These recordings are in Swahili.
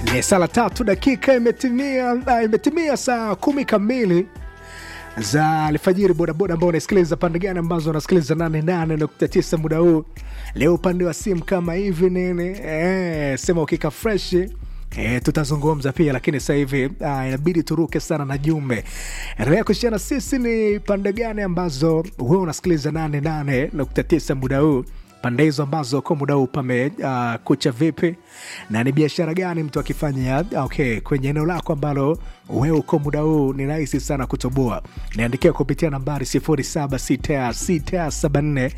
Yes, sala tatu dakika imetimia, uh, imetimia saa kumi kamili za alfajiri. Bodaboda ambao unasikiliza pande gani ambazo unasikiliza 88.9 muda huu leo, upande wa simu kama hivi nini, eh, sema ukika fresh E, tutazungumza pia lakini sasa hivi uh, inabidi turuke sana na jumbe. Endelea kushana sisi ni pande gani ambazo wewe unasikiliza 88.9 muda huu pande hizo ambazo kwa muda huu pame uh, kucha vipi na ni biashara gani mtu akifanya okay, kwenye eneo lako ambalo wewe uko muda huu ni rahisi sana kutoboa. Niandikia kupitia nambari 076674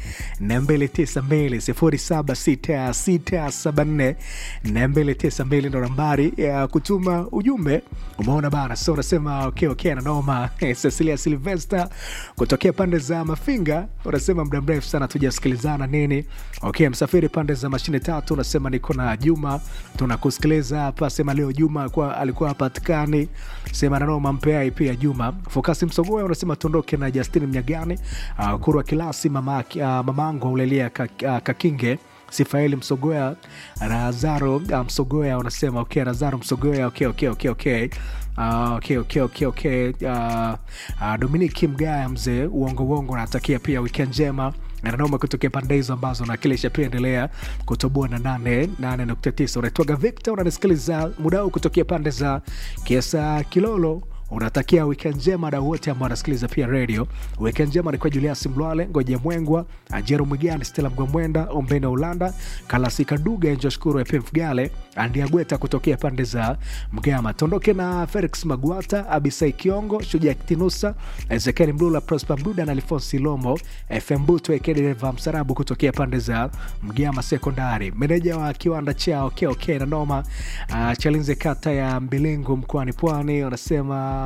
292 076674 ndo nambari ya kutuma ujumbe. Umeona bana, so unasema okay, okay, nanoma Cecilia Silvester kutokea pande za Mafinga unasema muda mrefu sana tujasikilizana nini. Okay, msafiri pande za mashine tatu unasema niko na Juma tunakusikiliza hapa, sema leo Juma kwa alikuwa hapatikani sema nanoma mpeai pia Juma Fokasi Msogoya unasema tuondoke na Justin Mnyagani uh, Kurwa Kilasi mama uh, mamangu aulelia Kakinge Sifaeli Msogoya Razaro uh, Msogoya unasema okay, Razaro Msogoya okay, okay, okay, okay. Uh, okay, okay, okay, okay. Uh, uh, Dominiki Mgaya mzee uongo uongo natakia pia weekend njema nanoma kutokea pande hizo ambazo nakilisha pia endelea kutoboa na nane nane nukta tisa unaitwaga Victor unanisikiliza muda huu kutokea pande za Kiesa Kilolo unatakia weekend njema dau wote ambao wanasikiliza pia radio. Weekend njema ni kwa Julius Mlwale, Ngoje Mwengwa, Ajero Mwigani, Stella Mgomwenda, Ombena Ulanda, Kalasika Duga, Njoshukuru Epif Gale, Andiagweta kutokea pande za Mgama. Tondoke na Felix Magwata, Abisai Kiongo, Shuja Kitinusa, Ezekiel Mlula, Prosper Mduda na Alfonsi Lomo, FM Buto Ekedeva Msarabu kutokea pande za Mgama Sekondari. Meneja wa kiwanda cha okay, okay, na noma uh, Chalinze kata ya Mbilingu mkoani Pwani wanasema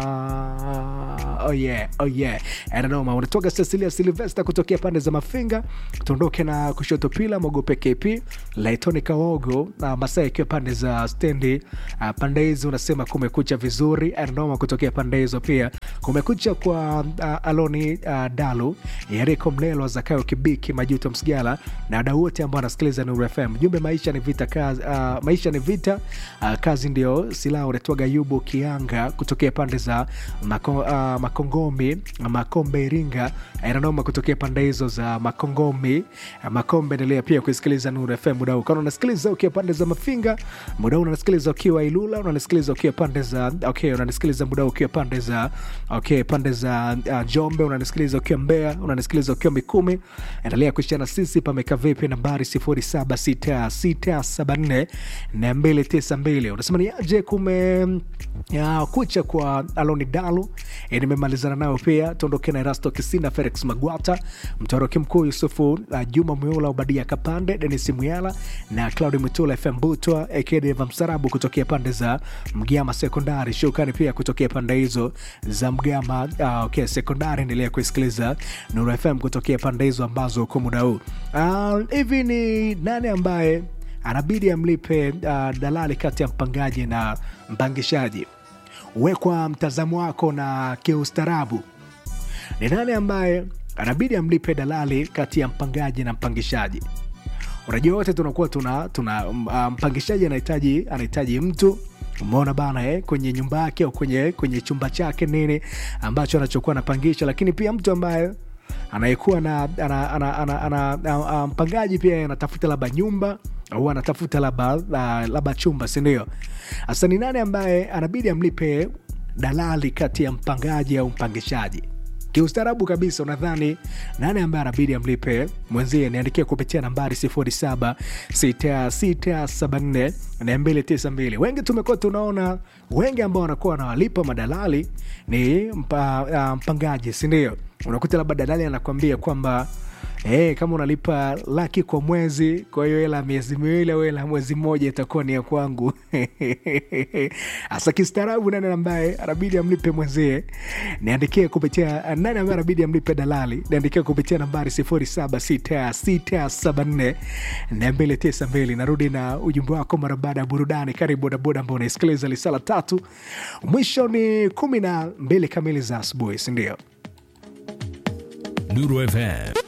oh yeah, oh yeah. Ananoma unatoka Cecilia Silvester kutokea pande za Mafinga. Tuondoke na kushoto pila Mogope KP Laitoni Kawogo na Masai ikiwa pande za stendi uh, pande hizi unasema kumekucha vizuri. Ananoma kutokea pande hizo pia kumekucha kwa uh, Aloni uh, Dalu Yeriko Mlelo Zakayo Kibiki Majuto Msigala na wadau wote ambao wanasikiliza Nuru FM. Jumbe maisha ni vita kazi, uh, maisha ni vita uh, kazi ndio silaha. Unatoga Yubu Kianga kutokea pande za mako, uh, Makongomi Makombe Iringa inanoma kutokea pande hizo za Makongomi uh, Makombe. Endelea pia kusikiliza Nuru FM muda huu, kama unasikiliza ukiwa pande za Mafinga muda huu, unasikiliza ukiwa Ilula, unasikiliza ukiwa pande za okay, unanisikiliza muda huu ukiwa pande za okay, pande za uh, Njombe, unanisikiliza ukiwa Mbeya, unanisikiliza ukiwa Mikumi. Endelea kushana sisi, pameka vipi? Nambari 076674 na 292 unasema ni aje kume ya, kucha kwa Aloni Dalu e, nimemalizana nayo pia. Tuondoke na Erasto Kisina, Felix Magwata, mtoroki mkuu Yusufu uh, Juma Mweula, Ubadia Kapande, Denis Muyala na Claudi Mutula, FM Butwa Ekedeva Msarabu kutokea pande za Mgama Sekondari. Shukrani pia kutokea pande hizo za Mgama uh, okay, Sekondari. Endelea kusikiliza Nuru FM kutokea pande hizo ambazo uko muda huu hivi. Uh, ni nani ambaye anabidi amlipe uh, dalali kati ya mpangaji na mpangishaji? We kwa mtazamo wako na kiustaarabu, ni nani ambaye anabidi amlipe dalali kati ya mpangaji na mpangishaji? Unajua wote tunakuwa tuna, tuna uh, mpangishaji anahitaji anahitaji mtu umeona bana eh, kwenye nyumba yake au kwenye, kwenye chumba chake nini ambacho anachokuwa anapangisha, lakini pia mtu ambaye anayekuwa na ana, ana, ana, ana, ana, mpangaji pia anatafuta labda nyumba au anatafuta labda labda chumba, si ndio? Hasa ni nani ambaye anabidi amlipe dalali kati ya mpangaji au mpangishaji? Kiustaarabu kabisa, unadhani nani ambaye anabidi amlipe mwenzie? Niandikia kupitia nambari 0766742292. Wengi tumekuwa tunaona wengi ambao wanakuwa wanawalipa madalali ni mpa, uh, mpangaji, si ndio? Unakuta labda dalali anakwambia kwamba Hey, kama unalipa laki kwa mwezi, kwa hiyo hela miezi miwili au hela mwezi mmoja itakuwa ni ya kwangu. Hasa kistaarabu, nani ambaye anabidi amlipe mwenzie? Niandikie kupitia nani ambaye anabidi amlipe dalali, niandikie kupitia nambari 0766742292. Narudi na ujumbe wako mara baada ya burudani. Karibu bodaboda ambao unaisikiliza lisala tatu, mwisho ni kumi na mbili kamili za asubuhi, sindio? Nuru FM